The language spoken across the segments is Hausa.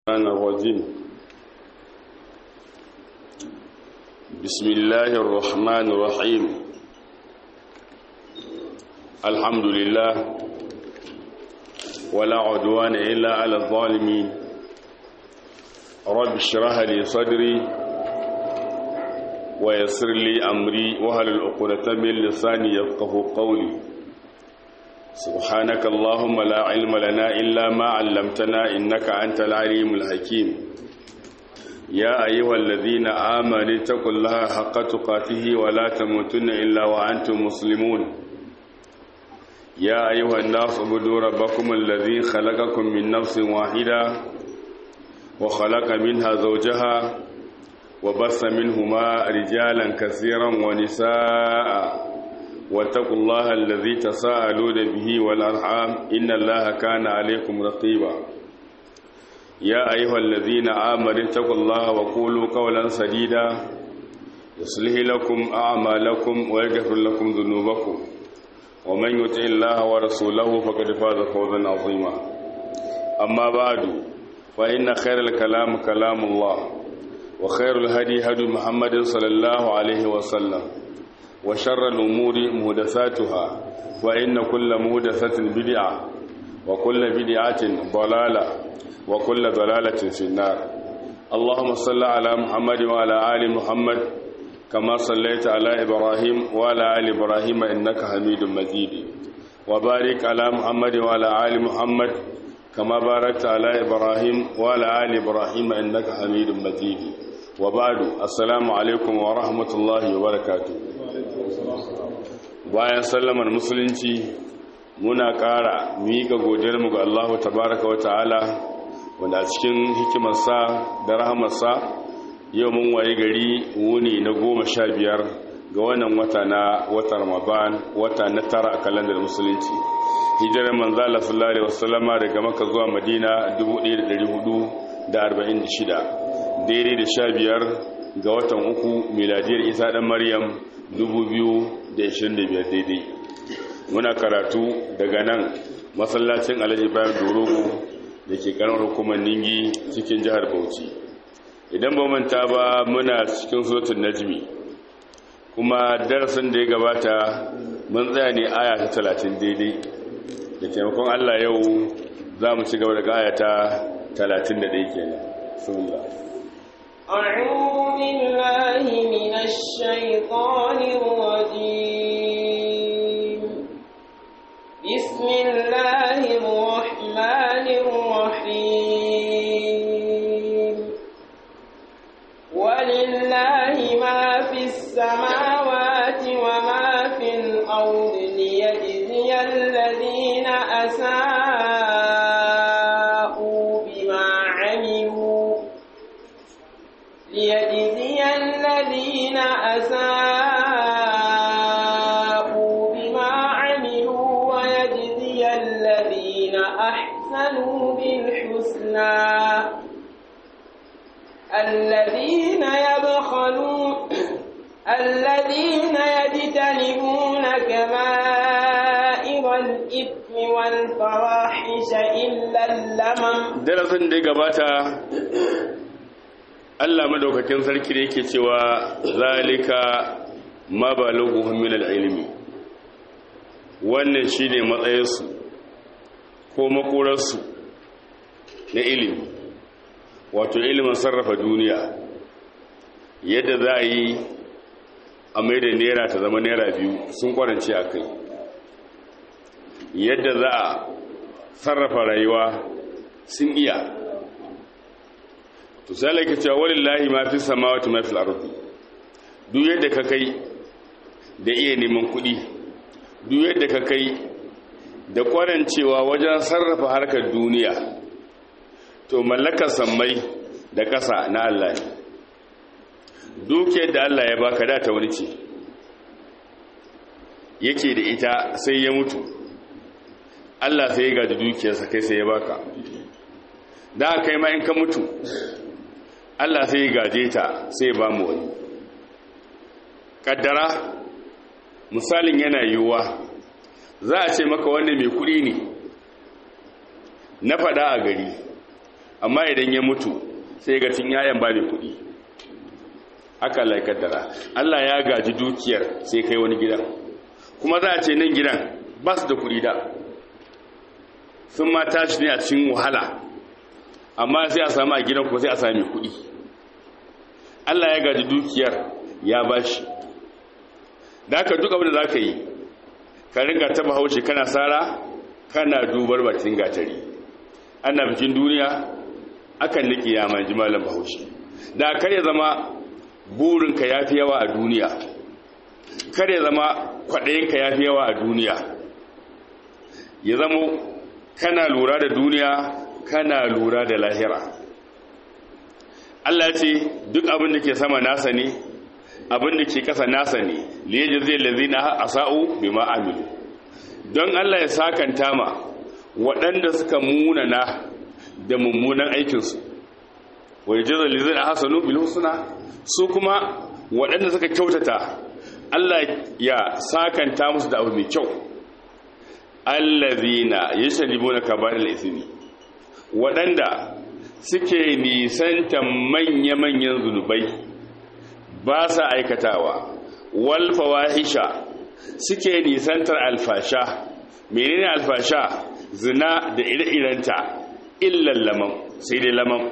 الرحمن الرجيم بسم الله الرحمن الرحيم الحمد لله ولا عدوان إلا على الظالمين رب اشرح لي صدري ويسر لي أمري وهل العقدة من لساني يفقه قولي سبحانك اللهم لا علم لنا إلا ما علمتنا إنك أنت العليم الحكيم يا أيها الذين آمنوا اتقوا الله حق تقاته ولا تموتن إلا وأنتم مسلمون يا أيها الناس اعبدوا ربكم الذي خلقكم من نفس واحدة وخلق منها زوجها وبث منهما رجالا كثيرا ونساء واتقوا الله الذي تساءلون به والأرحام إن الله كان عليكم رقيبا يا أيها الذين آمنوا اتقوا الله وقولوا قولا سديدا يصلح لكم أعمالكم ويغفر لكم ذنوبكم ومن يطع الله ورسوله فقد فاز فوزا عظيما أما بعد فإن خير الكلام كلام الله وخير الهدي هدي محمد صلى الله عليه وسلم وشر الأمور مهدثاتها وإن كل مهدثة بدعة وكل بدعة ضلالة وكل ضلالة في النار اللهم صل على محمد وعلى آل محمد كما صليت على إبراهيم وعلى آل إبراهيم إنك حميد مجيد وبارك على محمد وعلى آل محمد كما باركت على إبراهيم وعلى آل إبراهيم إنك حميد مجيد وبعد السلام عليكم ورحمة الله وبركاته bayan sallamar musulunci muna ƙara miƙa godiyarmu ga Allahu tabaraka wa ta'ala wanda a cikin hikimarsa da rahamarsa yau mun waye gari wuni na goma sha biyar ga wannan wata na wata ramadan wata na tara a kalandar musulunci hijirar manzala sallallahu alaihi wasallama daga maka zuwa madina 1446 daidai da sha biyar ga watan uku miladiyar isa dan maryam 2025 daidai muna karatu daga nan masallacin alhaji bayan dorogo da ke karamar hukumar ningi cikin jihar bauchi idan ba manta ba muna cikin suratul najmi kuma darasin da ya gabata mun tsaya ne aya ta talatin daidai da taimakon allah yau za mu ci gaba daga aya ta talatin da ɗaya kenan sunullah أعوذ بالله من الشيطان الرجيم بسم الله الرحمن الرحيم ولله ما في السماوات وما في الأرض ليجزي الذين أساءوا بما عملوا ليجزي الذين أساءوا بما عملوا ويجزي الذين أحسنوا بالحسنى الذين يبخلون الذين يجتنبون كبائر الإثم والفواحش إلا اللمم darasin da ya gabata Allah madaukakin sarki da yake cewa zalika ma balaghuhum min al-ilmi wannan shine matsayinsu ko makorarsu na ilimi wato ilimin sarrafa duniya yadda za a yi a mai da naira ta zama naira biyu sun kwarance a kai yadda za a sarrafa rayuwa sun iya to sai laika cewa walillahi ma fi samawati ma fil ardi duk yadda ka kai da iya neman kuɗi duk yadda ka kai da kwarancewa wajen sarrafa harkar duniya to mallakar sammai da ƙasa na Allah ne dukiyar da Allah ya baka da ta wani ce yake da ita sai ya mutu Allah sai ya gaji dukiyarsa kai sai ya baka da kai ma in ka mutu Allah sai ya gaje ta sai ya ba mu wani kaddara misalin yana yiwuwa za a ce maka wanda mai kuɗi ne na faɗa a gari amma idan ya mutu sai ga cin yayan ba mai kuɗi haka Allah ya kaddara Allah ya gaji dukiyar sai kai wani gidan kuma za a ce nan gidan ba su da kuɗi da sun ma tashi ne a cikin wahala amma sai a samu a gidan kuma sai a sami kuɗi Allah ya gaji dukiyar ya ba shi da haka duk abin da za ka yi ka ringa taba haushe kana tsara kana dubar bakin gatari ana bikin duniya akan niki ya manji malam bahaushe da kare zama burinka ya fi yawa a duniya kare zama kwaɗayinka ya fi yawa a duniya ya zama kana lura da duniya kana lura da lahira Allah ce duk abin da ke sama nasa ne abin da ke kasa nasa ne liyaji zai lazina a sa'u bi ma'amilu don Allah ya sakanta ma waɗanda suka munana da mummunan aikinsu wai jizar lazina hasanu bil husna su kuma waɗanda suka kyautata Allah ya sakanta musu da abu mai kyau allazina yashribuna kaba'il ismi waɗanda suke nisantan manya-manyan zunubai ba sa aikatawa wal fawahisha suke nisantar alfasha menene alfasha zina da ire-irenta illan lamam sai dai lamam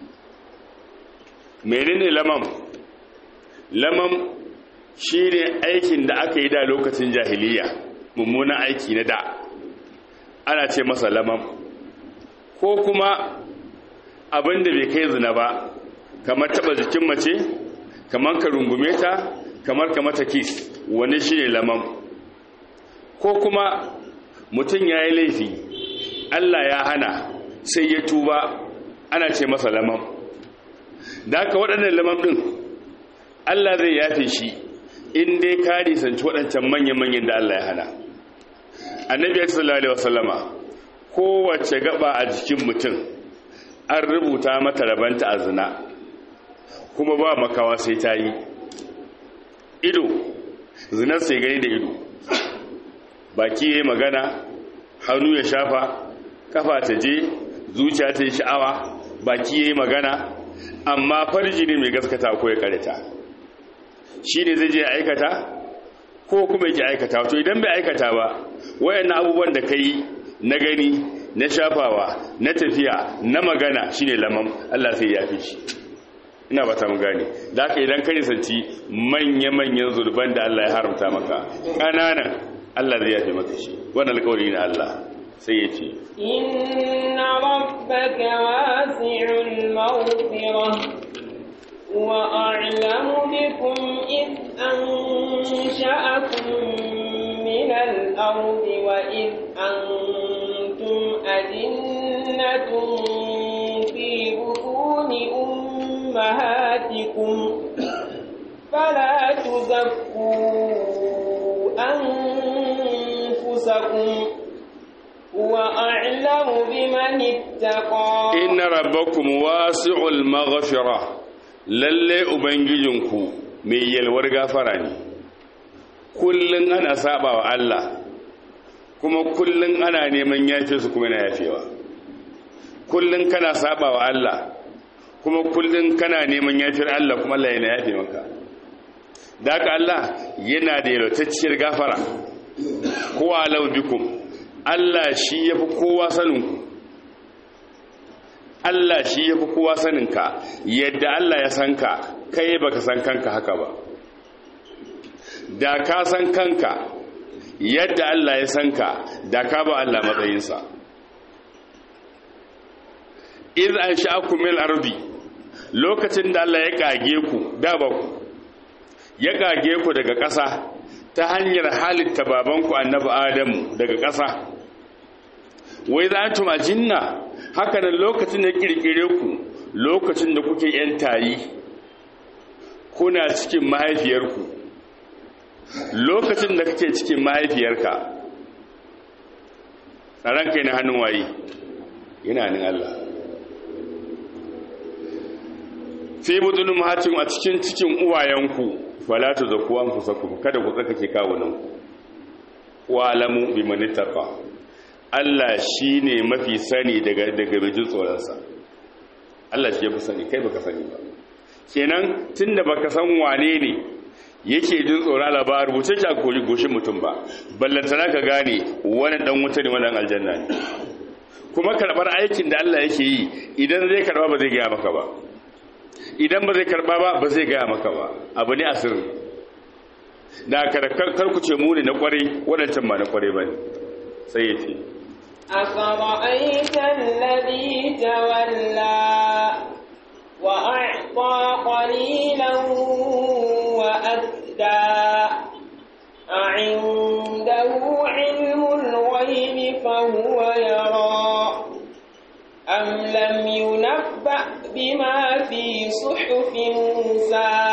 menene lamam lamam shine aikin da aka yi da lokacin jahiliya mummunan aiki na da ana ce masa lamam ko kuma abin da bai kai zina ba kamar taba jikin mace kamar ka rungume ta kamar ka mata kis wani shi ne lamam ko kuma mutum ya yi laifi allah ya hana sai ya tuba ana ce masa lamam da haka waɗannan lamam ɗin allah zai yafe shi in dai ka nisanci waɗancan manya-manyan da allah ya hana annabi ya sallallahu alaihi wasallama kowace gaba a jikin mutum an rubuta mata rabanta a zina kuma ba makawa sai ta yi ido zinar sai gani da ido baki ya yi magana hannu ya shafa kafa ta je zuciya ta yi sha'awa baki ya yi magana amma farji ne mai gaskata ko ya karita shi ne zai je aikata ko kuma yake aikata to idan bai aikata ba wayannan abubuwan da ka yi na gani na shafawa na tafiya na magana shine lamam Allah sai ya fi shi ina ba ta mu gane da haka idan ka nisanci manya-manyan zurban da Allah ya haramta maka ƙananan Allah zai yafe maka shi wannan alƙawari na Allah sai ya ce inna rabbaka wasi'ul maghfirah wa a'lamu bikum id ansha'akum min al-ardi wa id antum ajinnatun fi butuni أمهاتكم فلا تزكوا أنفسكم هو أعلم بمن اتقى إن ربكم واسع المغفرة lalle ubangijinku mai yalwar gafara ne kullun ana saba wa Allah kuma kullun ana neman yafe su kuma na yafewa kullun kana saba wa Allah kuma kullum kana neman yafiyar Allah kuma Allah yana yafe maka da haka Allah yana da yalwatacciyar gafara kowa alau bikum Allah shi ya fi kowa saninku Allah shi ya fi kowa saninka yadda Allah ya san ka kai baka san kanka haka ba da ka san kanka yadda Allah ya san ka da ka ba Allah matsayinsa iz an sha'akum min ardi lokacin da Allah ya kage ku da ba ku ya kage ku daga ƙasa ta hanyar halitta babanku annabi Adamu daga ƙasa wai za tu majinna haka nan lokacin da kirkire ku lokacin da kuke yan tayi kuna cikin mahaifiyarku lokacin da kake cikin mahaifiyarka tsaron kai na hannun waye yana hannun Allah fi budunin mahatin a cikin cikin uwayenku falatu da kuwan fusaku kada ku tsakake kawunanku wa alamu bi manitaqa Allah shine mafi sani daga daga bijin tsoronsa Allah shi ya fi sani kai baka sani ba kenan tunda baka san wane ne yake jin tsoron Allah ba rubuce shi a kori goshin mutum ba ballantana ka gane wani dan wuta ne wani aljanna ne kuma karbar aikin da Allah yake yi idan zai karba ba zai gaya maka ba idan ba zai karba ba ba zai gaya maka ba abu ne asirin da kar ku ce mu ne na kwarai waɗancan ba na kwarai ba ne sai ya ce أفرأيت الذي تولى وأعطى قليلا وأكدى أعنده علم الغيب فهو يرى أم لم ينبأ بما في صحف موسى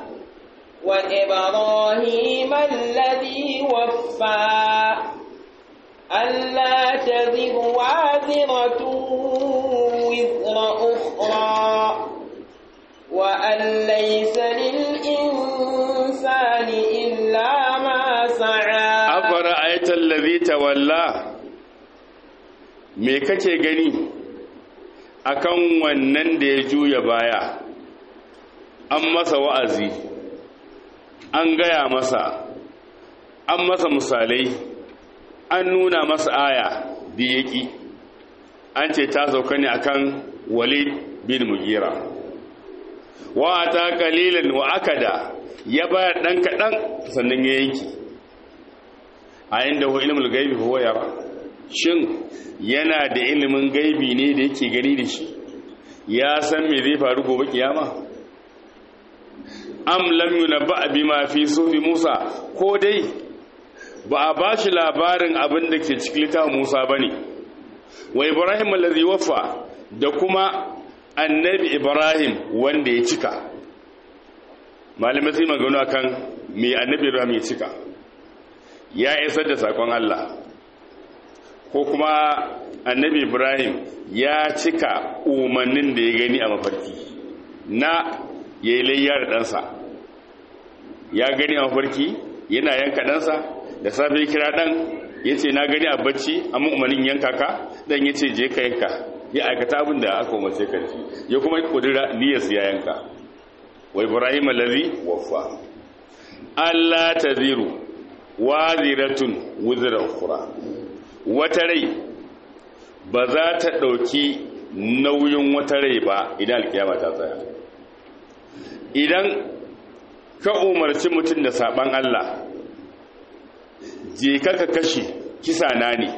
وإبراهيم الذي وفى ألا تذر وازرة وزر أخرى وأن ليس للإنسان إلا ما سعى أفرأيت الذي تولى me kake gani akan wannan da ya juya baya an masa wa'azi an gaya masa an masa misalai an nuna masa aya da yaki an ce ta sauka ne akan walid bin mugira wa ta kalilan wa akada ya bayar dan kadan sannan ya yanki a inda hu ilmul gaibi huwa yara shin yana da ilimin gaibi ne da yake gani da shi ya san me zai faru gobe kiyama am lam yunabba bima fi sufi Musa ko dai ba a bashi labarin abin da ke cikin littafin Musa bane wa Ibrahim allazi waffa da kuma annabi Ibrahim wanda ya cika malamai sai magana akan me annabi Ibrahim ya cika ya isar da sakon Allah ko kuma annabi Ibrahim ya cika umarnin da ya gani a mafarki na ya yi layya da ɗansa ya gani a mafarki yana yanka ɗansa da safe kira ɗan ya ce na gani a bacci amma umarnin yanka ka ɗan ya ce je ka yanka ya aikata abin da aka umarce ka ci ya kuma kudura niyyarsa ya yanka wa ibrahim allazi waffa Allah ta ziru waziratun wuzra ukhra wata rai ba za ta ɗauki nauyin wata rai ba idan alkiyama ta tsaya idan ka umarci mutum da saban Allah je ka ka kashe kisa na ne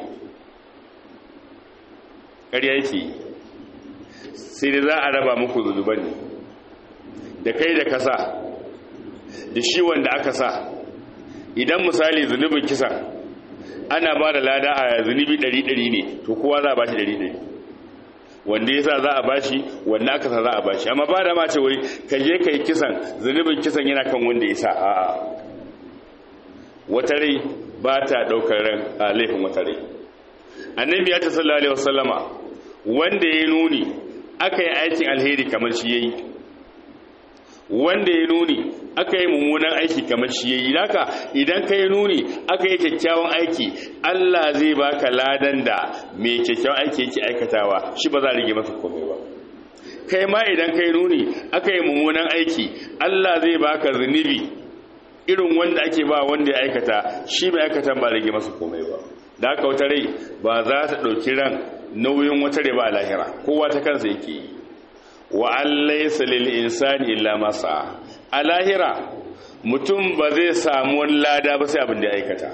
ƙarya yake sai da za a raba muku zunuban ne da kai da kasa da shi wanda aka sa idan misali zunubin kisa ana ba da lada a zunubi ɗari-ɗari ne to kowa za a ba shi ɗari-ɗari wanda ya sa za a ba shi wanda aka sa za a ba shi amma ba da ma ce wai ka je ka yi kisan zunubin kisan yana kan wanda ya sa a wata rai ba ta ɗaukar ran a laifin wata rai annabi ya ta sallallahu alaihi wasallama wanda ya nuni aka yi aikin alheri kamar shi ya yi wanda ya nuni aka yi mummunan aiki kamar shi ya yi haka idan ka yi nuni aka yi kyakkyawan aiki Allah zai baka ladan da mai kyakkyawan aiki yake aikatawa shi ba za a rige masa komai ba kai ma idan ka yi nuni aka yi mummunan aiki Allah zai baka zunubi irin wanda ake ba wanda ya aikata shi mai aikatan ba rage masa komai ba da haka wata rai ba za ta ɗauki ran nauyin wata rai ba a lahira kowa ta kansa yake yi wa allaisa lil insani illa ma sa'a a lahira mutum ba zai samu wani lada ba sai abin da ya aikata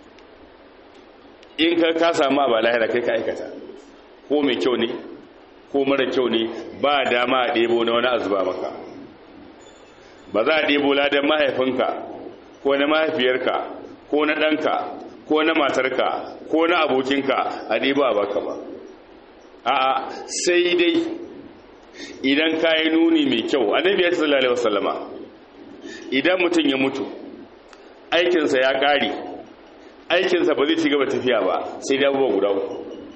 in ka ka samu abu a lahira kai ka aikata ko mai kyau ne ko mara kyau ne ba dama a ɗebo na wani azuba maka ba za a ɗebo ladan mahaifinka ko na mahaifiyarka ko na ɗanka ko na matarka ko na abokinka a ɗebo a baka ba a'a sai dai idan ka yi nuni mai kyau annabi ya sallallahu alaihi wasallama idan mutum ya mutu aikinsa ya ƙare aikinsa ba zai ci gaba tafiya ba sai da abubuwa guda uku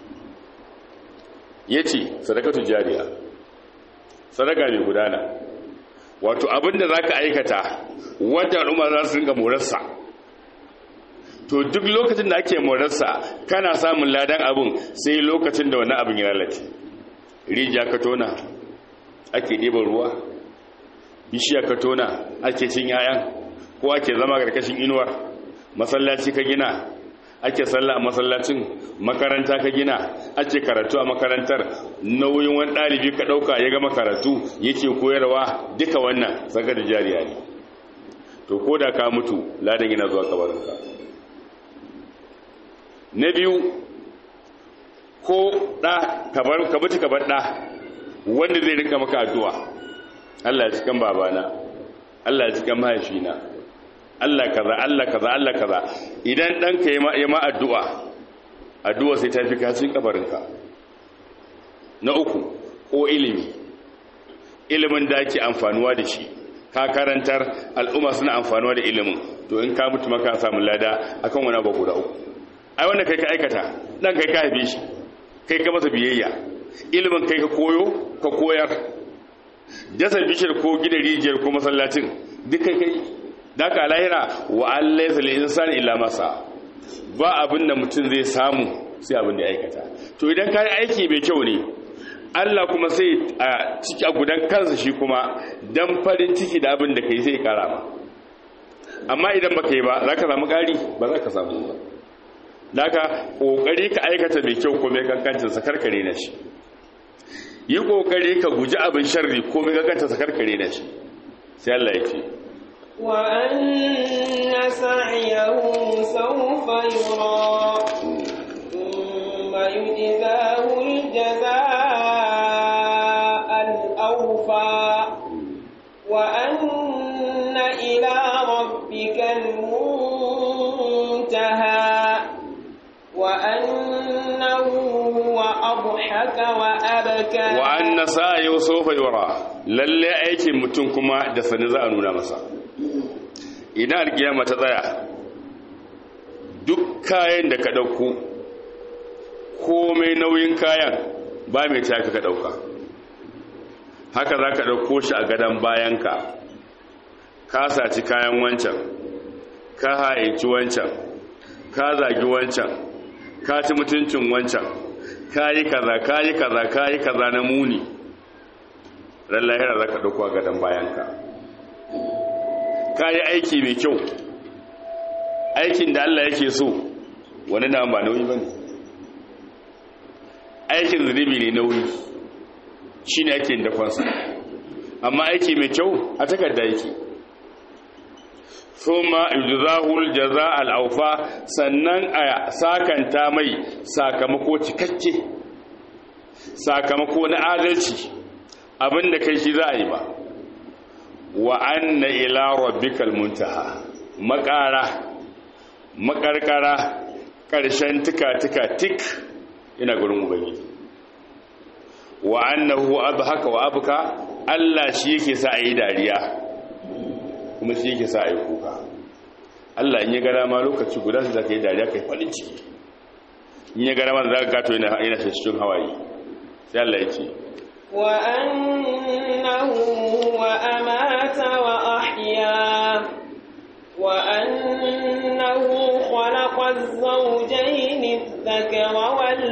ya ce sadakatu jariya sadaka mai gudana wato abinda za ka aikata wadda al'umma za su ringa morarsa to duk lokacin da ake morarsa kana samun ladan abin sai lokacin da wani abin ya lalace rijiya ka tona ake ɗiban ruwa bishiya ka tona ake cin yayan ko ake zama ƙarƙashin inuwar masallaci ka gina ake sallah a masallacin makaranta ka gina ake karatu a makarantar nauyin wani ɗalibi ka ɗauka ya gama karatu yake koyarwa duka wannan saka da jariya ne to ko da ka mutu ladan yana zuwa kabarinka na biyu ko ɗa ka mutu ka bar ɗa wanda zai rinka maka addu'a Allah ya cikin babana Allah ya cikin mahaifina Allah kaza Allah kaza Allah kaza idan ɗanka ya ma addu'a addu'a sai ta fi kacin kabarinka na uku ko ilimi ilimin da ake amfanuwa da shi ka karantar al'umma suna amfanuwa da ilimin to in ka mutu maka samun lada akan wani abu guda uku ai wanda kai ka aikata ɗan kai ka haife shi kai ka masa biyayya ilimin kai ka koyo ka koyar jasa bishir ko gidan rijiyar ko masallacin duk kai kai da ka lahira wa an laisa lil insani illa masa ba abin da mutum zai samu sai abin da ya aikata to idan ka yi aiki mai kyau ne Allah kuma sai a ciki a gudan kansa shi kuma dan farin ciki da abin da kai sai kara ma amma idan baka yi ba za ka samu ƙari ba za ka samu ba da ka ƙoƙari ka aikata mai kyau ko mai kankancin sa karkare na shi yi ƙoƙari ka guji abin sharri ko mai kankancin sa karkare na shi sai Allah ya ce وأن سعيه سوف يرى ثم يجزاه الجزاء الأوفى وأن إلى ربك المنتهى وأنه هو أضحك وأبكى وأن سعيه سوف يرى lalle aikin mutum kuma da sani za a nuna masa idan alkiyama ta tsaya duk kayan da ka ɗauko komai nauyin kayan ba mai taka ka ɗauka haka za ka ɗauko shi a gadon bayanka ka saci kayan wancan ka haici wancan ka zagi wancan ka ci mutuncin wancan ka yi kaza ka yi kaza ka yi kaza na muni ran lahira za ka ɗauko a gadon bayanka ka yi aiki mai kyau aikin da Allah yake so wani na ba nauyi ba ne aikin zunubi ne nauyi shi ne ake dafansa amma aiki mai kyau a takarda yake thumma yujzahul jaza al-awfa sannan a sakanta mai sakamako cikakke sakamako na adalci abinda kai shi za a yi ba wa anna ila rabbikal muntaha makara makarkara karshen tika-tika tik ina gurin ubangiji wa annahu abhaka wa abka Allah shi yake sa a yi dariya kuma shi yake sa a yi kuka Allah in ya gara ma lokaci guda su zaka yi dariya kai farin ciki in ya gara ma za ka gato yana yana cikin hawaye sai Allah ya ce wa annahu wa amata wa ahya wa annahu khalaqa az-zawjayn adh-dhakara wal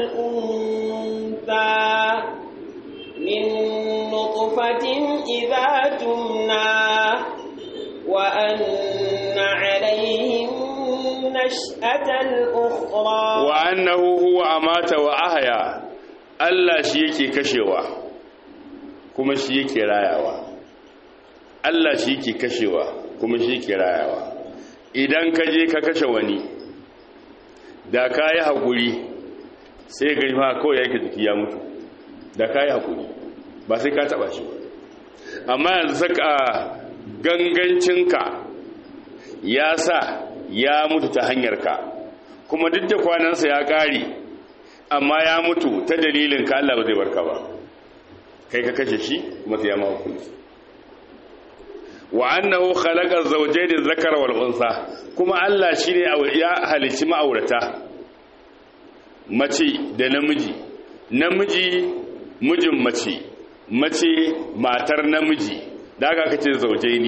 untha min nutfatin idha tumna وأن عليهم نشأة الأخرى وأنه هو أمات وأحيا Allah shi yake kashewa kuma shi yake rayawa Allah shi yake kashewa kuma shi yake rayawa idan ka je ka kashe wani da ka yi haƙuri sai ga ma kawai yake jiki ya mutu da ka yi haƙuri ba sai ka taɓa shi amma yanzu saka gangancinka ya sa ya mutu ta hanyarka kuma duk da kwanansa ya ƙare amma ya mutu ta dalilin ka Allah ba zai barka ba kai ka kashe shi kuma sai ya ma hukunci wa annahu khalaqa zawjayn adh-dhakara wal unsa kuma Allah shine ya halicci ma'aurata mace da namiji namiji mijin mace mace matar namiji da aka kace zaujaini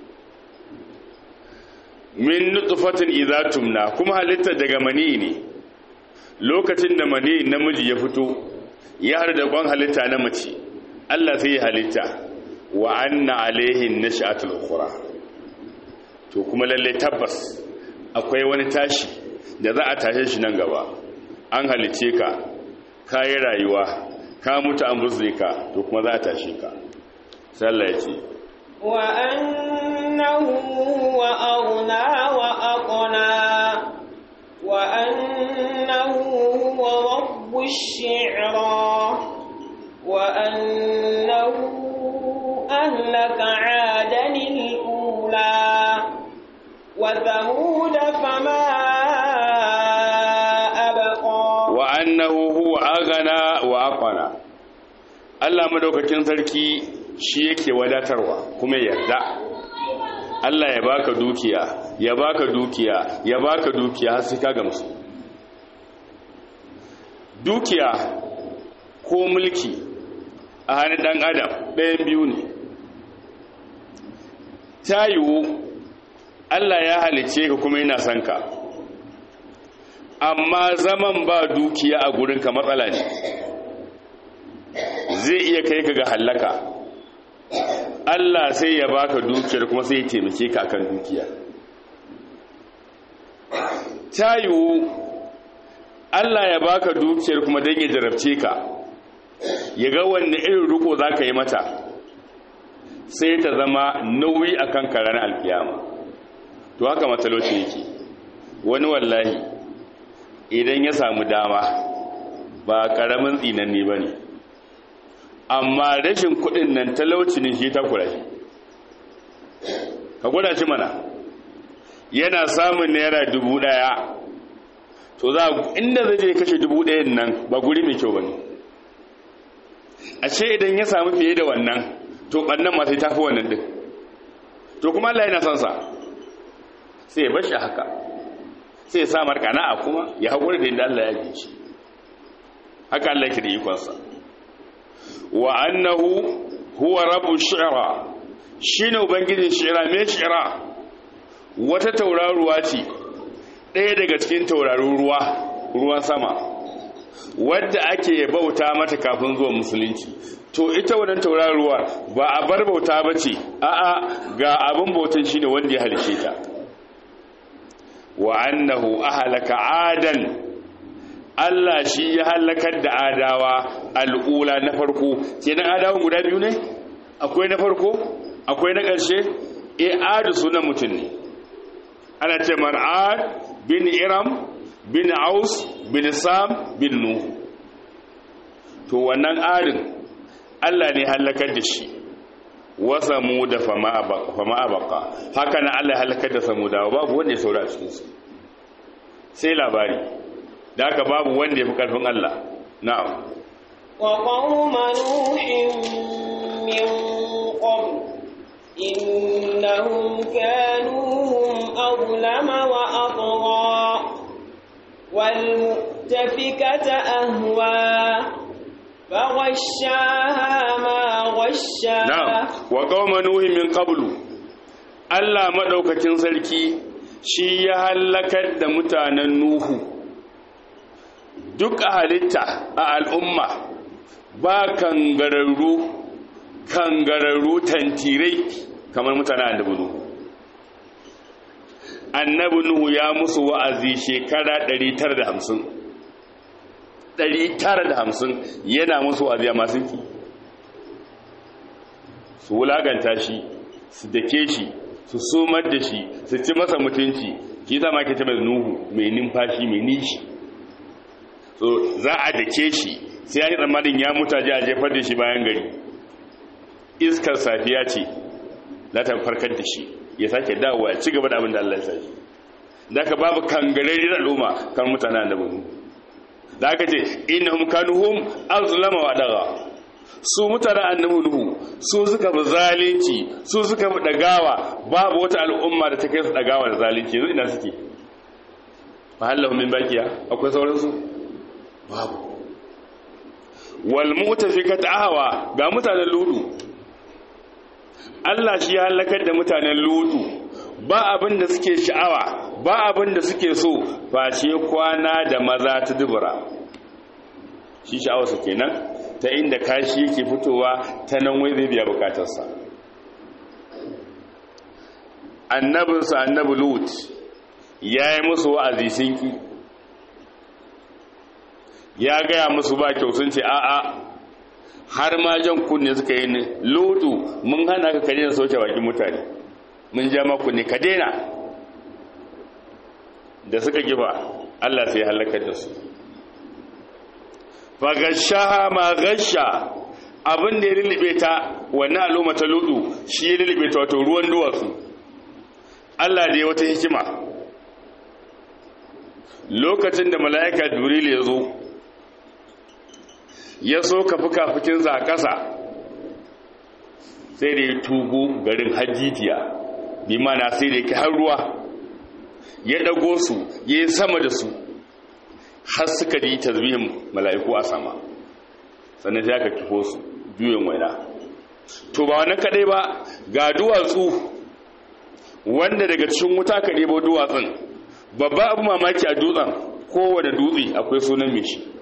min nutfatin idza tumna kuma halitta daga mani ne lokacin da mani namiji ya fito ya har da kwan halitta na mace Allah sai ya halitta wa anna alaihin nash'atul ukhra to kuma lalle tabbas akwai wani tashi da za a tashe shi nan gaba an halice ka kayi rayuwa ka mutu an buzne ka to kuma za a tashe ka sai Allah ya ce wa annahu wa aghna wa aqna wa annahu huwa rabbush shi'ra wa annahu ahlaka 'adan al-ula wa thamud fama abqa wa annahu huwa aghna wa aqna Allah madaukakin sarki shi yake wadatarwa kuma yarda Allah ya baka dukiya ya baka dukiya ya baka dukiya har sai ka gamsu dukiya ko mulki a hannun dan adam ɗayan biyu ne ta yiwu Allah ya halice ka kuma yana son ka amma zaman ba dukiya a gurinka matsala ne zai iya kai ka ga hallaka Allah sai ya baka dukiyar kuma sai ya taimake ka kan dukiya ta yiwu Allah ya baka dukiyar kuma don ya jarabce ka ya ga wanne irin riko za ka yi mata sai ta zama nauyi a kan karar alkiyama to haka matsalolci yake wani wallahi idan ya samu dama ba karamin tsinanni ba ne amma rashin kudin nan talauci ne shi ta kura shi ka gwada shi mana yana samun naira dubu daya to za inda zai je kashe dubu dayan nan ba guri mai kyau ba ne a ce idan ya samu fiye da wannan to ɓannan masu ta fi wannan din to kuma Allah yana son sa sai ya bashi haka sai ya sa markana a kuma ya haƙuri da inda Allah ya ji shi haka Allah yake da ikonsa wa annahu huwa rabu shi'ra shine ubangijin shi'ra me shi'ra wata tauraruwa ce ɗaya daga cikin taurarun ruwa ruwan sama wadda ake bauta mata kafin zuwa musulunci to ita wannan tauraruwa ba a bar bauta ba ce a'a ga abin bautan shine wanda ya halice ta wa annahu ahlaka adan Allah shi ya halakar da adawa al'ula na farko kenan adawan guda biyu ne akwai na farko akwai na ƙarshe e adu sunan mutum ne ana ce mar'ad bin iram bin aus bin sam bin nuhu to wannan adin Allah ne halakar da shi wasa mu da fama abaka haka na Allah halakar da samu dawa babu wanda ya saura a cikinsu sai labari da haka babu wanda ya fi ƙarfin Allah na'am wa qauma nuhin min qabl innahum kanu hum azlama wa atgha wal mu'tafikata ahwa فغشاها ما غشا na'am wa qauma nuhin min qablu Allah madaukakin sarki shi ya halakar da mutanen nuhu duk a halitta a al'umma ba kangararru kangararru tantirai kamar mutanen annabi nuhu annabi nuhu ya musu wa'azi shekara 950 950 yana musu wa'azi a masu ki su wulaganta shi su dake shi su sumar da shi su ci masa mutunci shi zama ke ce mai nuhu mai numfashi mai nishi so za a dake shi sai ya yi tsammanin ya mutaje a jefar da shi bayan gari iskar safiya ce za ta farkar da shi ya sake dawowa ya ci gaba da abin da Allah ya sa shi da ka babu kangararriyar al'umma kan mutanen da bunu da aka ce innahum kanuhum azlama wa daga su mutanen annabi nuhu su suka fi zalunci su suka fi dagawa babu wata al'umma da ta kai su dagawa da zalunci yanzu ina suke mahallahu min bakiya akwai sauransu babu wal mutafikat ahwa ga mutanen ludu Allah shi ya halakar da mutanen ludu ba abin da suke sha'awa ba abin da suke so ba ce kwana da maza ta dubura shi sha'awa su kenan ta inda kashi yake fitowa ta nan wai zai biya bukatarsa annabinsa annabi lut ya yi musu wa'azi sun ki ya gaya musu ba kyau sun ce a'a har ma jan kunne suka yi ne lutu mun hana ka kare da sauke bakin mutane mun ja ma kunne ka daina da suka giba Allah sai halakar da su fagashaha ma gasha abin da ya lulube ta wannan al'umma ta ludu shi ya lulube ta wato ruwan duwatsu Allah da ya wata hikima lokacin da mala'ika jibril ya zo ya so ka fuka-fukinsa a ƙasa sai da ya tugu garin hajjijiya bi mana sai da ya har ruwa ya ɗago su ya yi sama da su har suka yi tasbihin mala'iku a sama sannan sai aka kifo su juyin waina to ba wannan kadai ba ga duwatsu wanda daga cikin wuta ka ɗebo duwatsun babba abu mamaki a dutsen kowane dutse akwai sunan mai shi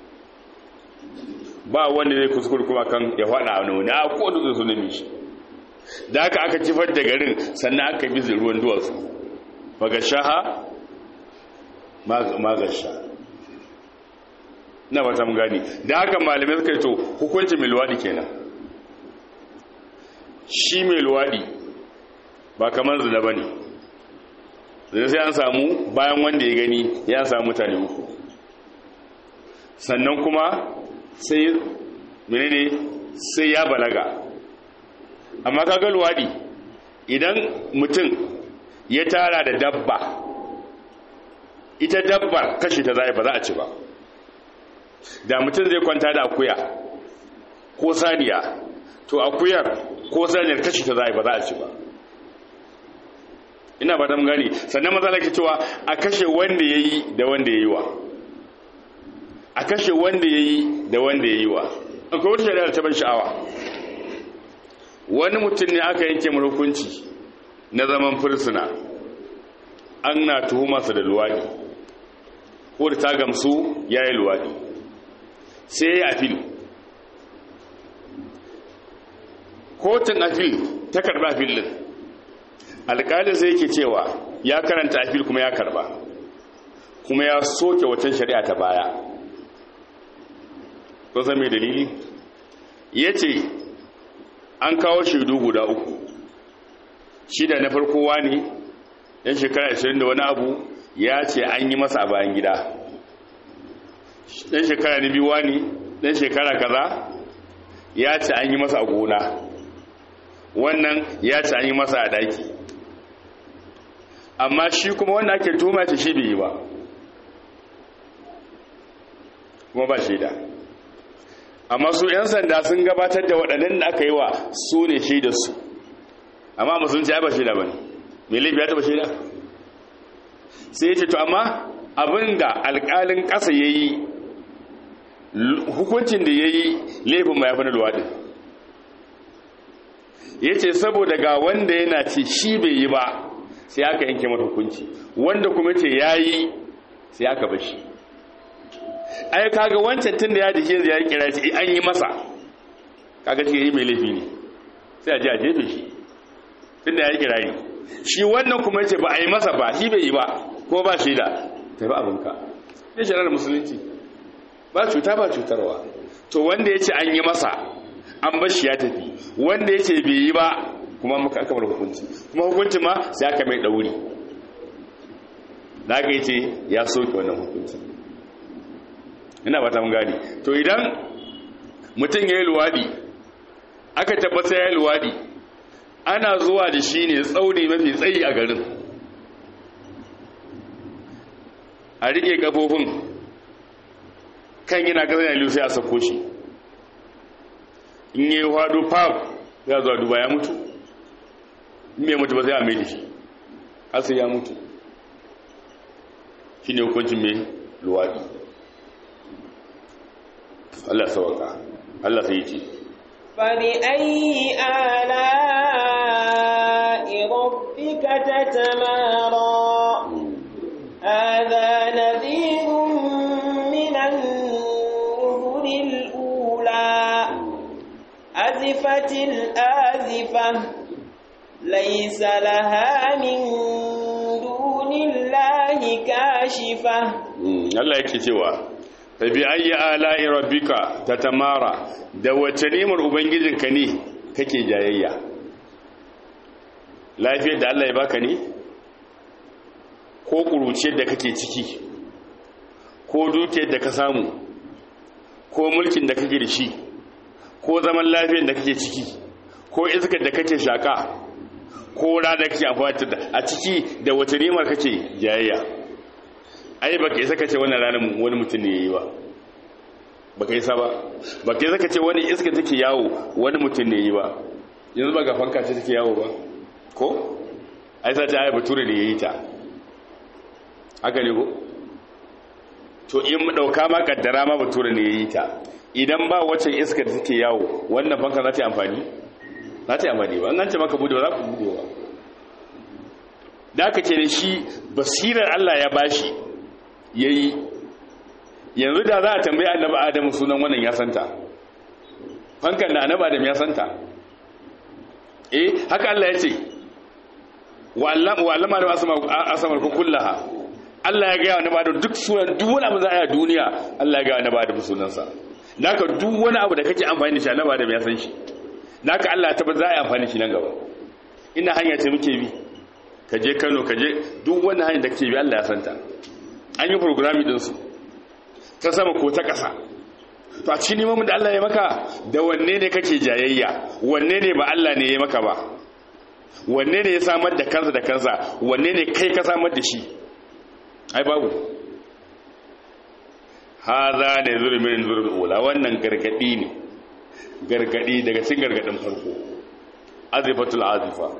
ba wanda zai kuskure kuma kan ya faɗa wani wani a kowane dutse sunan mai shi da aka aka kifar da garin sannan aka bi ruwan duwatsu magashaha magasha na ba gani da haka malamai suka yi to hukunci mai luwaɗi kenan shi mai luwaɗi ba kamar zina ba ne zina sai an samu bayan wanda ya gani ya samu mutane uku sannan kuma sai menene sai ya balaga amma kaga luwaɗi idan mutum ya tara da dabba ita dabbar kashi ta zai ba za a ci ba da mutum zai kwanta da akuya ko saniya to akuyar ko saniyar kashi ta zai ba za a ci ba ina ba dan gani sannan matsala ke cewa a kashe wanda ya yi da wanda ya yi wa a kashe wanda ya yi da wanda ya yi wa akwai wata shari'ar ta ban sha'awa wani mutum ne aka yanke mu hukunci na zaman fursuna an na tuhumarsa da luwadi ko da ta gamsu ya yi luwadi sai ya yi afil kotun afil ta karba afil din alƙalin sai yake cewa ya karanta afil kuma ya karba kuma ya soke watan shari'a ta baya ko san mai dalili ya ce an kawo shaidu guda uku shida na farko wani yan shekara 20 da wani abu ya ce an yi masa a bayan gida dan shekara na biyu wani dan shekara kaza ya ce an yi masa a gona wannan ya ce an yi masa a daki amma shi kuma wanda ake tuma ce shi bai yi ba kuma ba shaida amma su 'yan sanda sun gabatar da waɗannan da aka yi wa su ne shaidarsu amma musulunci ya ba shaida ba ne mai laifi ya taɓa shaida sai ya ce to amma abin da alƙalin ƙasa ya yi hukuncin da ya yi laifin ma ya fi na luwaɗin ya ce saboda ga wanda yana ce shi bai yi ba sai aka yanke mata hukunci wanda kuma ce ya yi sai aka bashi ai kaga wancan tun da ya jike ya yi kira ce an yi masa kaga shi yi mai laifi ne sai a ji a jefe shi tun da ya yi kirari shi wannan kuma ce ba a yi masa ba shi bai yi ba ko ba shi da tafi abinka ne shirar musulunci ba cuta ba cutarwa to wanda ya ce an yi masa an bashi ya tafi wanda ya ce bai yi ba kuma muka aka bar hukunci kuma hukunci ma sai aka mai ɗauri da aka yi ce ya soke wannan hukunci ina ba ta mun gani to idan mutum ya yi luwadi aka tabbata ya yi luwadi ana zuwa da shi ne tsauni mafi tsayi a garin a rike kafofin kan yana gaza yana sai a sako shi in yi hado fab ya zuwa duba ya mutu in mai mutu ba sai a mai da shi hasa ya mutu shi ne hukuncin mai luwadi Allah sauka Allah sai ce فبأي آلاء ربك تتمارى هذا نذير من النذر الأولى الرجفة الآزفة ليس لها من دون الله كاشفة Allah yake cewa fa bi ayyi ala'i rabbika tatamara da wace nimar ubangijinka ne kake jayayya lafiyar da Allah ya baka ne ko kuruciyar da kake ciki ko dukiyar da ka samu ko mulkin da kake da shi ko zaman lafiyar da kake ciki ko iskar da kake shaka ko rana da kake amfani da a ciki da wace nimar kake jayayya ai ba ka isa ka ce wannan ranar wani mutum ne ya yi ba ba ka isa ba ba ka isa ka ce wani iska take yawo wani mutum ne ya yi ba yanzu ba ga fanka ce take yawo ba ko ai sa ta ai bature ne ya yi ta haka ne ko to in mu dauka ma kaddara ma bature ne ya yi ta idan ba wacce iska da take yawo wannan fanka za ta yi amfani za ta yi amfani ba an ce maka bude ba za ku bude ba da aka ce da shi basirar Allah ya bashi ya yi yanzu da za a tambayi annabi adamu sunan wannan ya santa hankan da annabi adam ya santa eh haka Allah ya ce wa allama da asamar ku kullaha Allah ya gaya wa annabi adam duk sunan duk wani abu za a yi a duniya Allah ya gaya wa annabi adam sunansa naka duk wani abu da kake amfani da shi annabi adam ya san shi naka Allah ta za a yi amfani da shi nan gaba ina hanya ce muke bi ka je Kano ka je duk wani hanya da kake bi Allah ya santa an yi programmi dinsu ta sama ko ta ƙasa to a cikin neman da Allah ya maka da wanne ne kake jayayya wanne ne ba Allah ne ya maka ba wanne ne ya samar da kansa da kansa wanne ne kai ka samar da shi ai babu haza ne zulmin zulmin ula wannan gargadi ne gargadi daga cikin gargadin farko azifatul azifa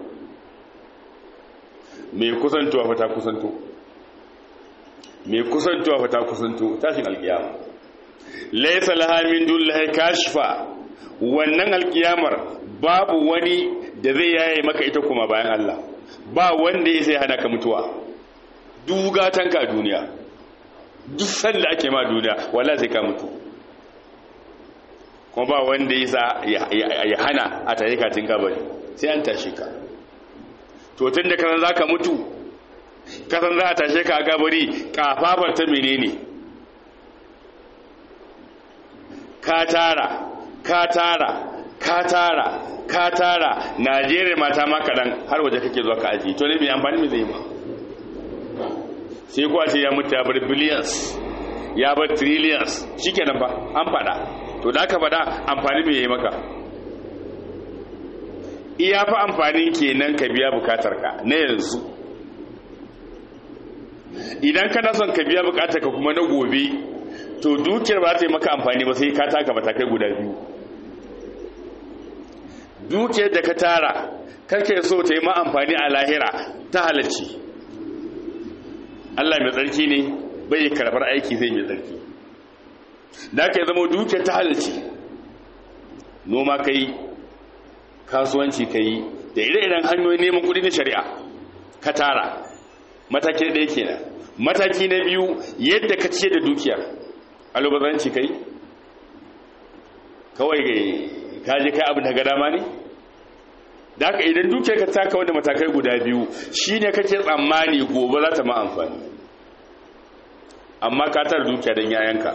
mai kusantowa fa ta kusanto mai kusantowa fa ta kusanto tashin alkiyama laysa laha min dullahi kashfa wannan alkiyamar babu wani da zai yaye maka ita kuma bayan Allah ba wanda ya sai hana ka mutuwa dugatan ka duniya duk sanda ake ma duniya wallahi sai ka mutu kuma ba wanda ya sa ya hana a tare ka tin kabari sai an tashi ka to tun da kasan za ka mutu kasan za a tashe ka a gabari kafafar ta menene ka tara ka tara ka tara ka tara najeriya mata ma kaɗan har waje kake zuwa ka aji to ne mai amfani mai zai ma sai kuwa ce ya mutu ya bar billions ya bar trillions shi kenan ba an faɗa to da aka faɗa amfani mai yi maka iya fa amfanin kenan ka biya bukatarka na yanzu idan kana son ka biya bukatarka kuma na gobe to dukiyar ba ta yi maka amfani ba sai ka taka matakai guda biyu dukiyar da ka tara kake so ta yi ma amfani a lahira ta halarci Allah mai tsarki ne bai karbar aiki zai mai tsarki da ka yi zama dukiyar ta halarci noma ka yi kasuwanci ka yi da ire-iren hanyoyin neman kudi na shari'a ka tara mataki ɗaya kenan mataki na biyu yadda ka ce da dukiyar alubazanci kai kawai ka je kai abin da ga dama ne da haka idan dukiyar ka taka wanda matakai guda biyu shine kake tsammani gobe za ta ma amfani amma ka tara dukiya don yayanka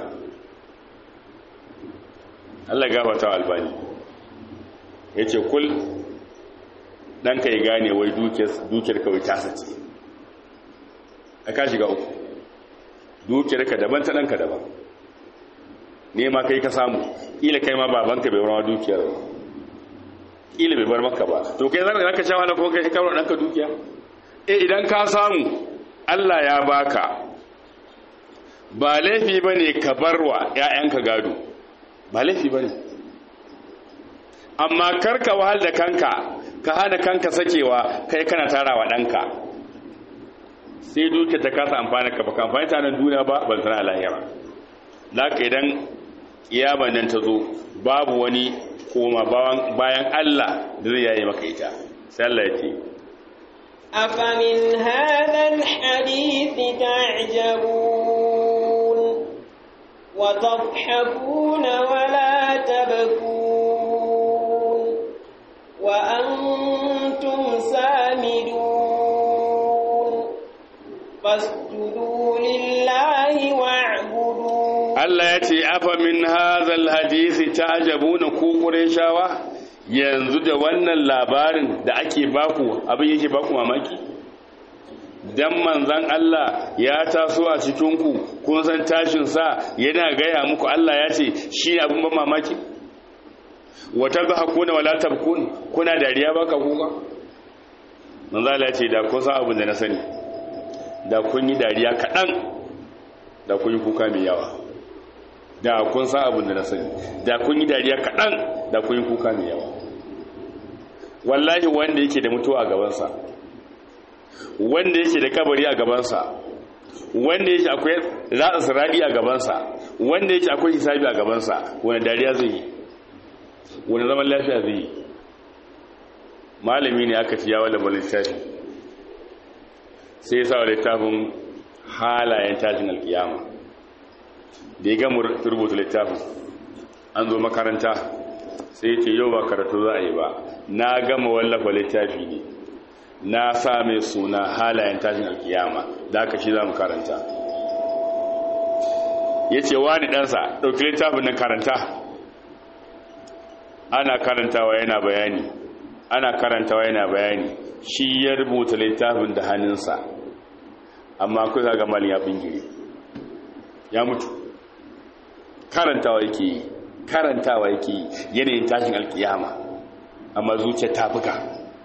Allah gafata wa albani ya ce kul ɗanka ya gane wai dukiyar kawai tasa ce a ka shiga uku dukiyar ka daban ta ɗanka daban ne ma kai ka samu ƙila kai ma babanka bai warawa dukiyar ba ƙila bai bar maka ba to kai zaka zaka sha wani kuma kai kawo ɗanka dukiya eh idan ka samu Allah ya baka ba laifi bane ka barwa ƴaƴanka gado ba laifi bane amma karka wahal da kanka ka hana kanka sakewa kai kana tarawa ɗanka sai duke ta kasa amfani ka baka amfani ta nan duniya ba ban sana lahira da ka idan kiyaman nan ta zo babu wani koma bayan Allah da zai yayi maka ita sai Allah ya ce أفمن هذا الحديث تعجبون وتضحكون ولا تبكون وأنتم سامدون فاسجدوا لله واعبدوا Allah ya ce afa min hazal hadisi ta'jabuna ku Qurayshawa yanzu da wannan labarin da ake baku abin yake baku mamaki dan manzan Allah ya taso a cikin ku kun san tashin sa yana gaya muku Allah ya ce shi abin ban mamaki wa tadhakuna wala tabkun kuna dariya baka kuka manzo Allah ya ce da kun san abin da na sani da kun yi dariya kadan da kun yi kuka mai yawa da kun san abin da na sani da kun yi dariya kaɗan da kun yi kuka mai yawa wallahi wanda yake da mutuwa a gabansa wanda yake da kabari a gabansa wanda yake akwai zaɗa sirari a gabansa wanda yake akwai hisabi a gabansa wani dariya zai yi wani zaman lafiya zai yi malami ne aka ci yawon labar littafi sai ya sa wa littafin halayen tashin alkiyama da ya gama rubuta littafin an zo makaranta sai ce yau ba karatu za a yi ba na gama wallafa littafi ne na sa mai suna halayen tashin alkiyama da aka shi za mu karanta ya ce wani ɗansa ɗauki littafin nan karanta ana karantawa yana bayani ana karantawa yana bayani shi ya rubuta littafin da hannunsa amma kusa ga malin ya bingire ya mutu karantawa yake yi karantawa yake yi yanayin tashin alkiyama amma zuciya ta buga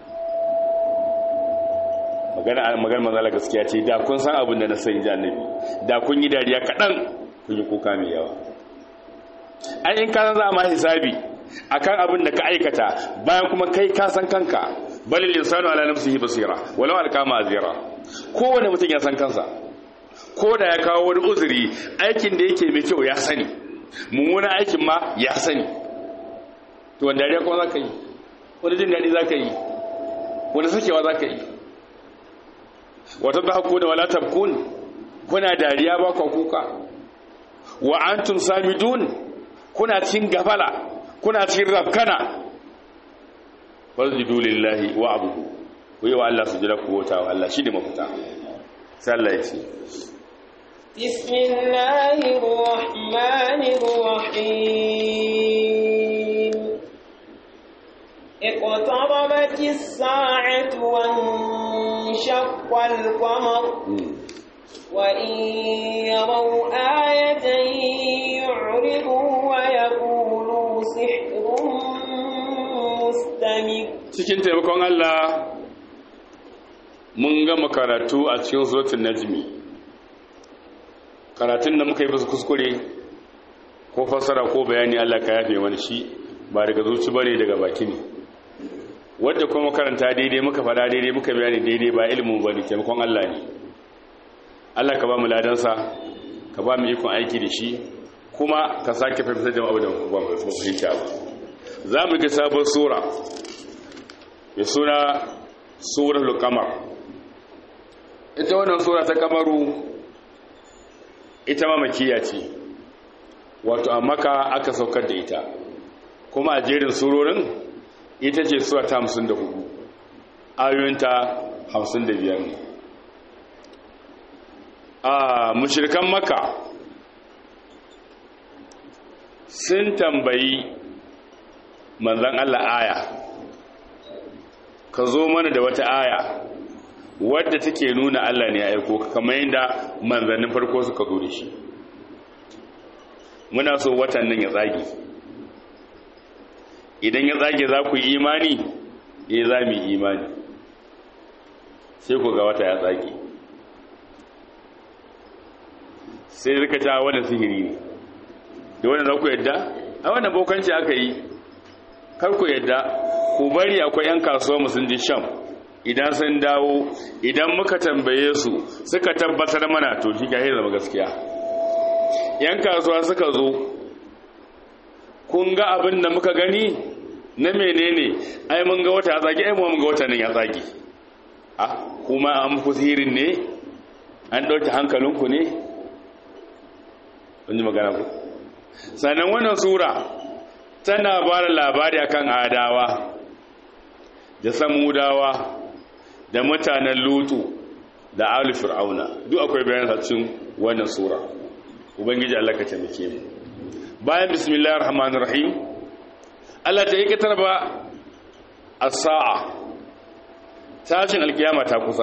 magana magana manzala gaskiya ce da kun san abin da na sani ji annabi da kun yi dariya kaɗan kun yi kuka mai yawa ai in ka za ma hisabi akan abin da ka aikata bayan kuma kai ka san kanka balil insanu ala nafsihi basira walau alqama azira kowane mutum ya san kansa ko da ya kawo wani uzuri aikin da yake mai kyau ya sani mummunan aikin ma ya sani to wanda dariya kuma za ka yi wani jin daɗi za ka yi wani sakewa za ka yi wata da haku da wala tabkun kuna dariya ba kwa kuka wa antum samidun kuna cin gafala kuna cin rafkana wasjudu lillahi wa abudu ku yi wa Allah sujada ku wata wa Allah shi ne mafita sai Allah ya ce بسم الله الرحمن الرحيم اقتربت الساعة وانشق القمر وإن يروا آية يعرضوا ويقولوا سحر مستمر cikin taimakon Allah mun gama karatu a cikin suratul najmi karatun da muka yi basu kuskure ko fasara ko bayani Allah ka yafe wani shi ba daga zuci bane daga baki ne wadda kuma karanta daidai muka fada daidai muka bayani daidai ba ilimin bane taimakon Allah ne Allah ka ba mu ladansa ka ba mu ikon aiki da shi kuma ka sake fahimtar da abu da ba mu fahimta ba za mu ga sabon sura mai suna suratul qamar ita wannan sura ta kamaru ita ma makiya ce wato a maka aka saukar da ita kuma a jerin surorin ita ce sura ta hamsin da hudu ayoyinta hamsin da biyar ne a mashirkan maka sun tambayi manzan Allah aya ka zo mana da wata aya wadda take nuna Allah ne ya aiko kamar yadda manzannin farko suka zo da shi muna so watan nan ya tsage idan ya tsage za ku yi imani eh za mu yi imani sai ku ga wata ya tsage sai rika ta wannan sihiri ne da wannan za ku yadda a wannan bokanci aka yi kar ku yadda ku bari akwai 'yan kasuwa musun ji sham idan sun dawo idan muka tambaye su suka tabbatar mana to shi ga zama gaskiya yan kasuwa suka zo kun ga abin da muka gani na menene ai mun ga wata ya tsage ai mun ga wata nan ya tsage a kuma an muku sihirin ne an ɗauki hankalinku ne kun ji magana ku sannan wannan sura tana ba da labari akan adawa da samudawa da mutanen lutu da ali fir'auna duk akwai bayan cikin wannan sura ubangiji Allah ka taimake mu bayan bismillahir rahmanir rahim Allah ta yake tarba as-sa'a tashin alkiyama ta kusa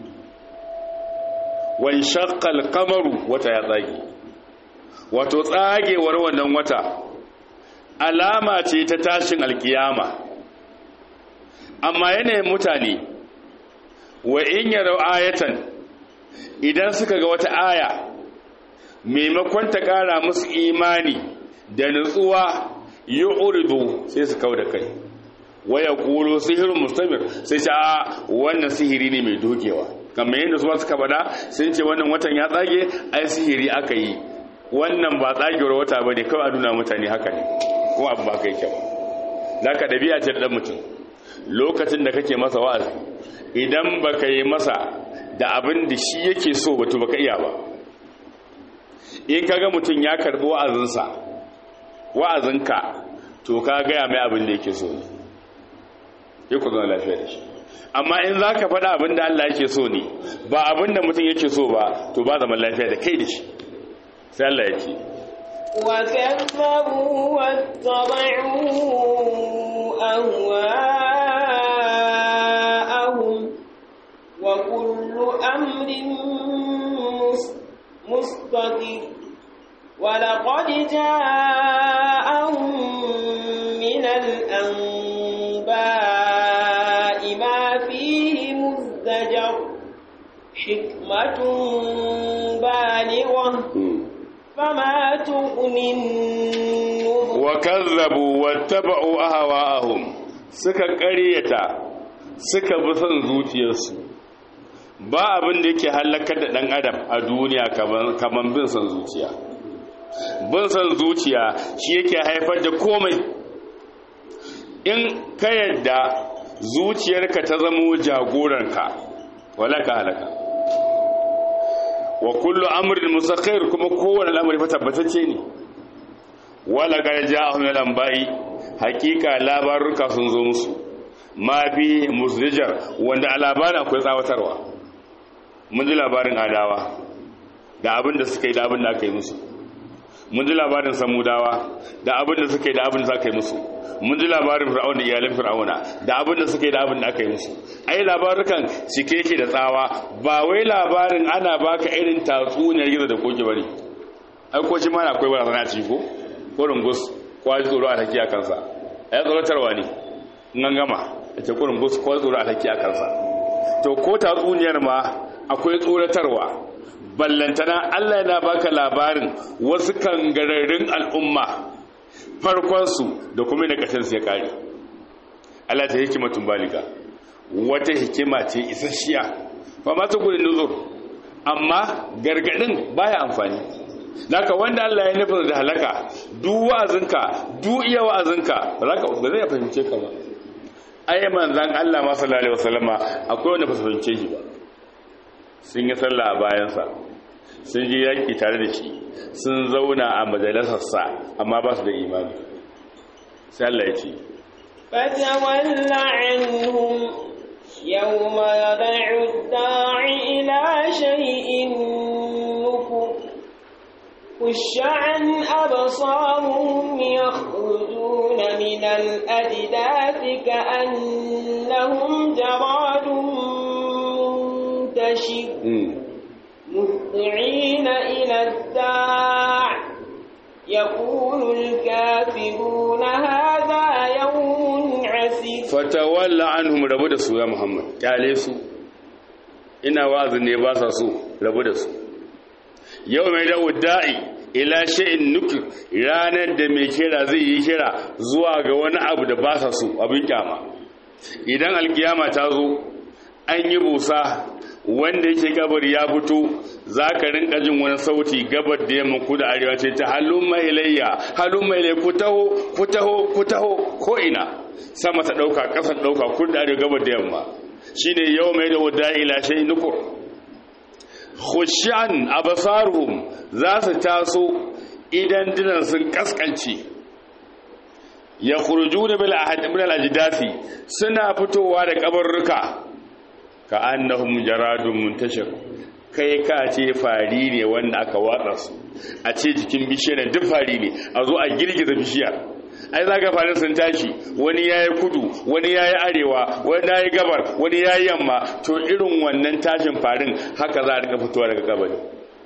wan shaqqa al-qamaru wata ya tsage wato tsagewar wannan wata alama ce ta tashin alkiyama amma yanayin mutane wa in yarau ayatan idan suka ga wata aya maimakon ta kara musu imani da nutsuwa yi uridu sai su kau da kai waya kuro sihirin mustamir sai ce a wannan sihiri ne mai dogewa kamar yadda su suka bada sun ce wannan watan ya tsage ai sihiri aka yi wannan ba tsagewar wata ba ne kawai a nuna mutane haka ne kuma abu ba kai kyau za ka ɗabi'a ce da mutum lokacin da kake masa wa'azi idan ba ka yi masa da abin da shi yake so ba to ba ka iya ba in ka ga mutum ya karɓi wa'azinsa wa'azinka to ka gaya mai abin da yake so ne ya ku zama lafiya da shi amma in za ka faɗa abin da Allah yake so ne ba abin da mutum yake so ba to ba zaman lafiya da kai da shi sai Allah ya ce وكذبوا واتبعوا أهواءهم وكل أمر مستقر ولقد جاءهم من الأنباء ما فيه مزدجر حكمة بالغة فما تغني النذر وكذبوا واتبعوا أهواءهم suka ƙaryata suka bi son zuciyarsu ba abin da yake halakar da ɗan adam a duniya kamar bin son zuciya bin son zuciya shi yake haifar da komai in ka yadda zuciyarka ta zamo jagoranka wala ka halaka wa kullu amrin musakhir kuma kowane al'amari fa tabbatacce ne wala ga ja'ahum min al-anba'i hakika labaruka sun zo musu ma fi musdijar wanda a labarin akwai tsawatarwa mun ji labarin adawa da abin da suka yi da abin da aka yi musu mun ji labarin samudawa da abin da suka yi da abin da aka yi musu mun ji labarin fir'auna iyalin fir'auna da abin da suka yi da abin da aka yi musu ai labarukan cike yake da tsawa ba wai labarin ana baka irin tatsuniyar gizo da koki bane ai ko shi ma na akwai barazana ci ko ko rungus ko ji tsoro a take a kansa ai tsoratarwa ne in an gama ita ko rungus ko tsoro a take a kansa to ko tatsuniyar ma akwai tsoratarwa ballantana Allah yana baka labarin wasu kangararrun al'umma farkonsu da kuma da ƙashinsu ya ƙari Allah ta hikimatun baliga wata hikima ce isasshiya ba ma ta gudun nuzur amma gargadin baya amfani naka wanda Allah ya nufin da halaka duk wa'azinka duk iya wa'azinka ba zai fahimce ka ba ai manzan Allah ma sallallahu alaihi wasallama akwai wanda ba su fahimce shi ba sun yi sallah a bayansa sun ji yaƙi tare da shi sun zauna a majalisarsa amma ba su da imani sai Allah ya ce فتول عنهم يوم يدعو الداعي إلى شيء نكر خش عن أبصارهم يخرجون من الأجداث كأنهم جراد منتشر مهطعين إلى الداع يقول الكافرون هذا يوم عسير فتولى عنهم rabu da su ya Muhammad kyale su ina wa'azin ne ba sa so rabu da su yau mai dawo da'i ila shay'in nukir ranar da mai kira zai yi kira zuwa ga wani abu da ba sa so abin kyama idan alkiyama ta zo an yi busa wanda yake gabar ya fito za ka rinka jin wani sauti gabar da yamma ku da arewa ce ta halun mai layya halun mai layya ku taho ku taho ku taho ko ina sama ta ɗauka ƙasar ɗauka ku da arewa gabar da yamma shi ne yau mai da wadda ila shai nukur khushan abasaruhum za su taso idan dinan sun kaskance ya kurju da bil ajdasi suna fitowa da kabarruka ka annahum jaradun muntashir kai ka ce fari ne wanda aka watsa su a ce jikin bishiyar duk fari ne a zo a girgiza bishiyar ai za ka farin sun tashi wani ya yi kudu wani ya yi arewa wani ya yi gabar wani ya yi yamma to irin wannan tashin farin haka za a rika fitowa daga kabari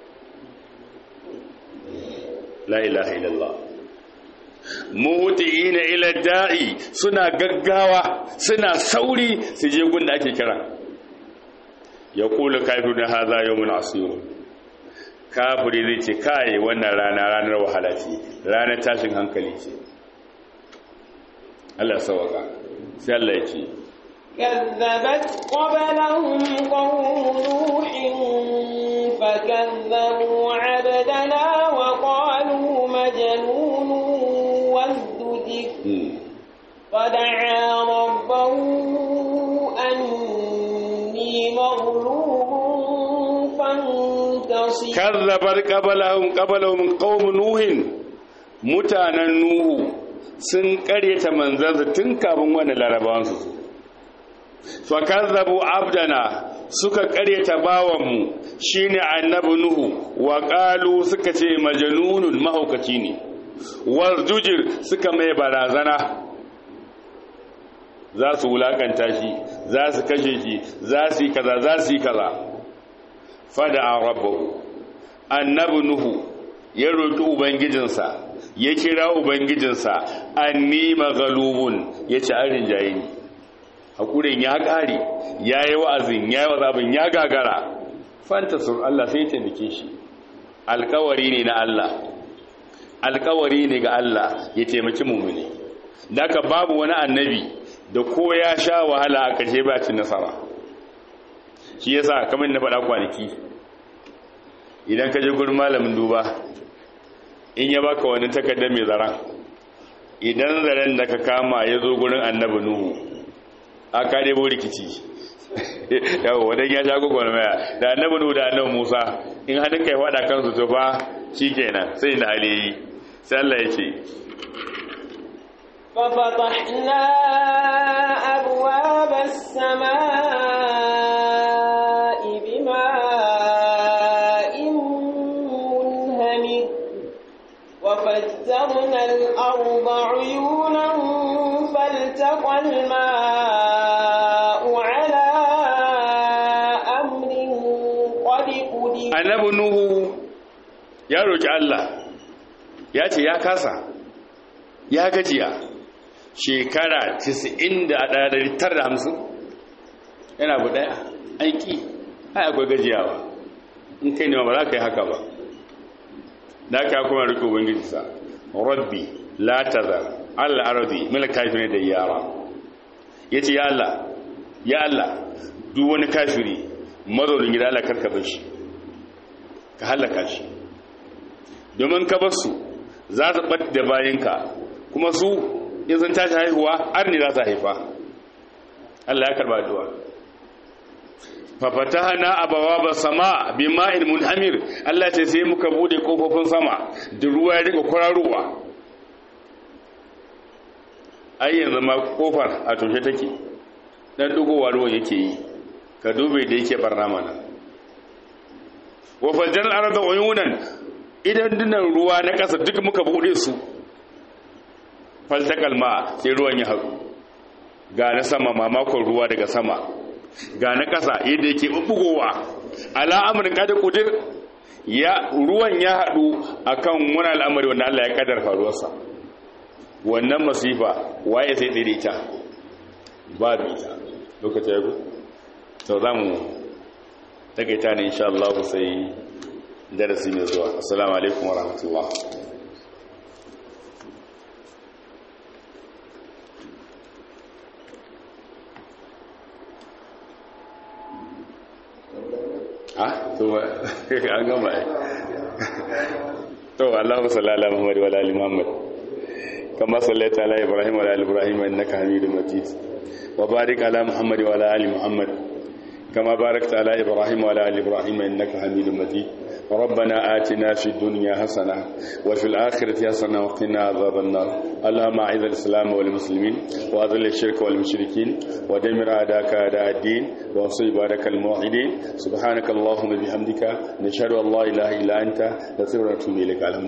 la ilaha illallah muhtiina ila da'i suna gaggawa suna sauri su je gun da ake kira ya kula kafiru da haza yawmun asir kafiri zai ce kai wannan rana ranar wahala ce ranar tashin hankali ce Allah sawaka sai Allah ya ce كذبت قبلهم قوم نوح فكذبوا عبدنا وقالوا مجنون وازدجر فدعا ربه أني مغلوب فانتصر كذبت قبلهم قبلهم قوم نوح mutanen Nuhu sun karyata manzansa tun kafin wani larabawansu su fakazzabu abdana suka karyata bawanmu shine annabi nuhu wa qalu suka ce majnunun mahaukaci ne wasjujir suka mai barazana za su wulakanta shi za su kashe shi za su yi kaza za su yi kaza fada rabbahu annabi nuhu ya roki ubangijinsa ya kira ubangijinsa anni maghlubun yace an rinjaye ni hakurin ya ƙare ya yi wa'azin ya yi wazabin ya gagara fantasur Allah sai taimake shi alkawari ne na Allah alkawari ne ga Allah ya taimaki mummuni daga babu wani annabi da ko ya sha wahala a kashe ba cin nasara shi yasa kamar na faɗa kwanaki idan ka je gurin malamin duba in ya baka wani takardar mai zaren idan zaren da ka kama ya zo gurin annabi nuhu aka debo rikici yawo wadan ya sha gugun maya da annabi nuhu da annabi musa in hadin kai wada kansu to fa shikenan sai da hali sai Allah ya ce ففتحنا أبواب السماء بماء منهمر وفجرنا الأرض عيونا فالتقى الماء على أمر قد قدر annabi nuhu ya roki Allah ya ce ya kasa ya gajiya shekara 91,950 yana bu daya aiki ai akwai gajiyawa in kai ne ba za ka yi haka ba da aka kuma riƙe ubangiji sa rabbi la tazar allah arabi mila kafirin da yara ya ce ya allah ya allah duk wani kafiri mazaunin gida allah karka bar shi ka halaka shi domin ka bar su za su ɓat da bayanka kuma su in sun tashi haihuwa har ne za su haifa Allah ya karba duwa fafatahana abawaba sama bima'in munhamir Allah ce sai muka bude kofofin sama da ruwa ya rika kwararowa ai yanzu ma kofar a toshe take dan dugowa ruwan yake yi ka dube da yake barna mana wa fajjar arda uyunan idan dinan ruwa na kasa duk muka bude su faltakal ma sai ruwan ya haɗu ga na sama mamakon ruwa daga sama ga na ƙasa yadda yake bugowa al'amarin kada kudir ya ruwan ya haɗu akan wani al'amari wanda Allah ya kadar faruwarsa wannan masifa waye sai tsere ta babu ita lokacin yago sau za mu takaita ne insha Allah sai darasi mai zuwa assalamu alaikum wa rahmatullah ah to an gama ai to Allahu sallallahu Muhammad wa ali Muhammad kama sallaita ala Ibrahim wa ali Ibrahim innaka Hamidum Majid wa barik ala Muhammad wa ali Muhammad kama barakta ala Ibrahim wa ali Ibrahim innaka Hamidum Majid ربنا آتنا في الدنيا حسنة وفي الآخرة حسنة وقنا عذاب النار اللهم أعز الإسلام والمسلمين وأذل الشرك والمشركين ودمر أعداءك أعداء الدين وانصر عبادك الموحدين سبحانك اللهم بحمدك نشهد أن لا إله إلا أنت نستغفرك ونتوب إليك